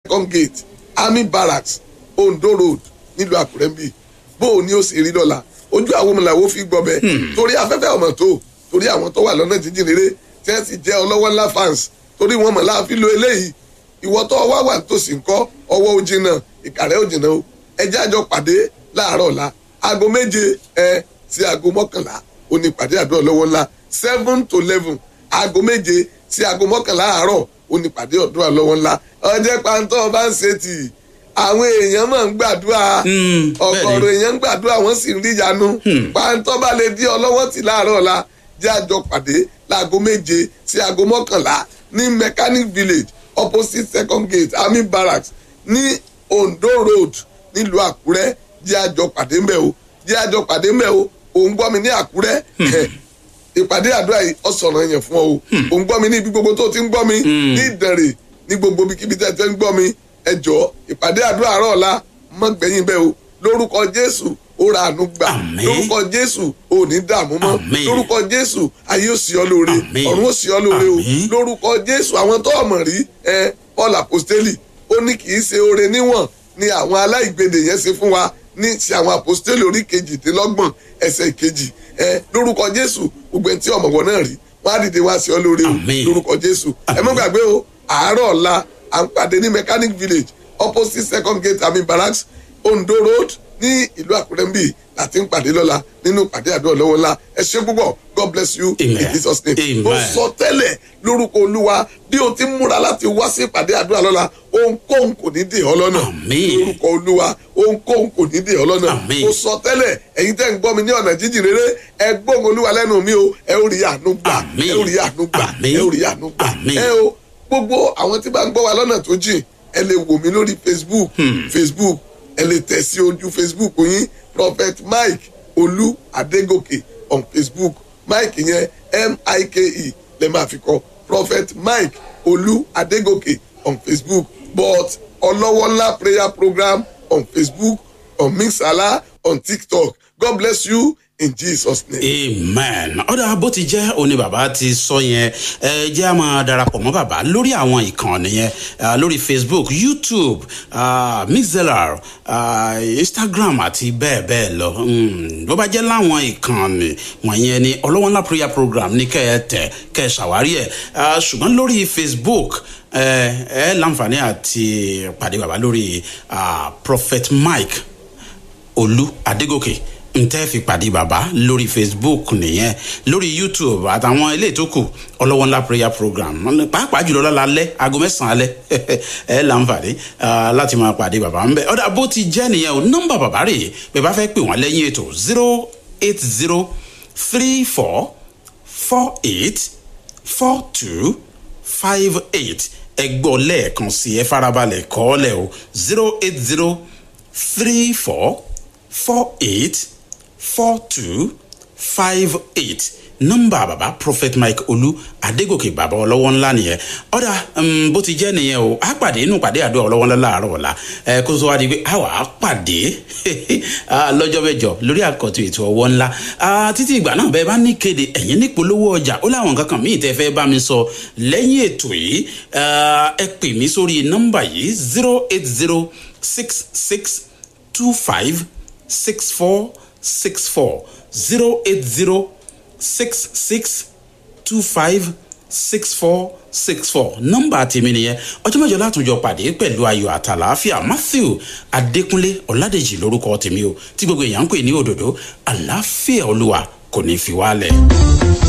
second gate army barracks ondo road nílùú àkúrẹ́ ń bì bó o ní ó sì rí dọ́là ojú àwọn ọmọ làwọn fi gbọ́ bẹ́ẹ̀ torí afẹ́fẹ́ ọmọ tó torí àwọn tó wà lọ́nà jíjìn rere tí wọ́n sì jẹ́ ọlọ́wọ́ ńlá fans torí wọn mọ̀ láàfin lo eléyìí ìwọ tó wá wà tòsí ńkọ́ ọwọ́ ojì náà ìkàrẹ́ òjì náà o ẹjẹ́ àjọ pàdé láàárọ̀ ọ̀la aago méje ẹ sí aago mọ́kànlá òní pàdé àdúrà lọ́wọ́ ńlá seven to eleven aago méje sí aago mọ́kànlá àárọ̀ òní pàdé àdúrà lọ́wọ́ ńlá ọjẹ́ pàǹtọ́ bá ń ṣe tì àwọn èèyàn máa ń gbàdúrà ọ̀gọ̀rọ̀ èèyàn ń gbàdúrà wọ́n sì ń rí ìyanu pàǹtọ́ bá lè dí ọlọ́wọ́ tì láàárọ̀ ọ̀la jẹ́ àjọ pàdé láago méje sí aago mọ́kànlá ní mechanic village opposite second gate army barracks ní ondo road nílùú àkúrẹ́ jẹ́ àjọ pàdé mbẹ́ o jẹ́ àjọ pàdé mbẹ́ o òun gbọ́ mi ní àkúrẹ́ ìpàdé àdúrà yìí ọ̀sọ̀rọ̀ yẹn fún ọ o òun gbọ́ mi ní ibi gbogbo tó ti ń gbọ́ mi ní ìdànrè ní gbogbo ibikíbi tẹ́ tẹ́ ń gbọ́ mi ẹ jọ ìpàdé àdúrà àárọ̀ ọ̀la mọ́ gbẹ̀yìn bẹ́ẹ̀ o lórúkọ jésù ó ra àánú gbà lórúkọ jésù ò ní dààmú mọ́ lórúkọ jésù ayé ò sí ọ lóore ọ̀run ò sí ọ lóore o lórúkọ jésù àwọn tó ọmọ rí ẹ paul apostoli ó ní kì í ṣe oore níwọ̀n ni àwọn aláìgbèdè yẹn ṣe fún wa ní ti àwọn apostoli orí kejìdínlọ́gbọ̀n ẹsẹ̀ kejì ẹ lórúkọ jésù gbogbo ẹni tí ọmọ wọn náà rí wọn á dìde wá sí ọ lóore o lórúkọ jésù ẹ mọ́ gbàgbé o àárọ̀ ọ̀la à ń pàdé ní mechanic village opposite second gate army barracks ondo road ní ìlú àkúrẹ́ ń bì láti ń pàdé lọ́la nínú pàdé àdúrà lọ́wọ́ ńlá ẹ ṣe púpọ̀ god bless you in jesus name ó sọ tẹ́lẹ̀ lórúkọ olúwa bí o ti múra láti wá sí ìpàdé àdúrà lọ́la ohunkóhun kò ní dè ọ́ lọ́nà lórúkọ olúwa ohunkóhun kò ní dè ọ́ lọ́nà ó sọ tẹ́lẹ̀ ẹ̀yin tẹ́ ń gbọ́ mi ní ọ̀nà jíjìn rere ẹ gbóhùn olúwa lẹ́nu mi o ẹ ó rí àánú gbà ẹ ó rí àánú gbà ẹ ó rí àánú gbà ẹ o gbogbo àwọn tí bá ń gbọ́ wa lọ́nà tó jìn ẹ lè wò mí lórí facebook facebook ẹ lè tẹ̀ sí ojú facebook yín prophet mike olú adégòkè on facebook mike yẹn m-i-k-e lè máa fi kọ prophet mike olú adégòkè on facebook but ọlọ́wọ́lá prayer program on facebook on mixala on tiktok god bless you in jesus name. amen ọ̀dà bó ti jẹ́ òní bàbá ti sọ yẹn ẹ jẹ́ a máa darapọ̀ mọ́ bàbá lórí àwọn ìkànnì yẹn lórí facebook youtube uh, mixlr uh, instagram àti bẹ́ẹ̀ bẹ́ẹ̀ lọ bó bá jẹ́ láwọn ìkànnì wọ̀nyẹn ni ọlọ́wọ́nlá prayer program ní kẹ́ ẹ tẹ̀ kẹ́ ẹ ṣàwárí ẹ̀ ṣùgbọ́n lórí facebook ẹ ẹ láǹfààní àti pàdé bàbá lórí prophet mike olú adégòkè ntẹ́ fi pàdé bàbá lórí facebook nìyẹn lórí youtube àtàwọn ilé tó kù ọlọ́wọ́ ńlá prayer program pàápàá jùlọ lọ́la alẹ́ aago mẹ́sàn-án alẹ́ ẹ láǹfààní láti máa pàdé bàbá ńbẹ ọ̀dà bó ti jẹ́ nìyẹn o nọ́mbà bàbá rè bẹ́ẹ̀ bá fẹ́ pè wọ́n lẹ́yìn ètò zero eight zero three four four eight four two five eight ẹ gbọ́ lẹ́ẹ̀kan sí ẹ farabalẹ̀ kọ́ ọ lẹ̀ o zero eight zero three four four eight four two five eight nọmba baba prophet mike olú adégòkè bàbá ọlọ́wọ́ ńlá nìyẹn ọ̀dà bó ti jẹ́ nìyẹn o á pàdé inú pàdé àdó ọlọ́wọ́ ńlá láàárọ̀ ọ̀la ẹ kó tó wá di pé a wà á pàdé lọ́jọ́ mẹ́jọ lórí àkọ́tù ètò ọwọ́ ńlá títí ìgbà náà bẹ́ẹ̀ bá ní kéde ẹ̀yìn nípolówó ọjà ó láwọn nǹkan kan míì tẹ́ fẹ́ bá mi sọ lẹ́yìn ètò yìí ẹ pè mí sórí nọmba yìí zero eight zero six six two five six four six four zero eight zero six six two five six four six four nọmba tèmi nìyẹn ọjọ́ mẹ́jọ látòjọ pàdé pẹ̀lú ayọ̀ àtàlàáfíà matthew adékúnlé ọ̀làdèjì lórúkọ tèmi o tí gbogbo èèyàn ń pè ní òdòdó àlàáfíà olúwa kò ní í fi wálẹ̀.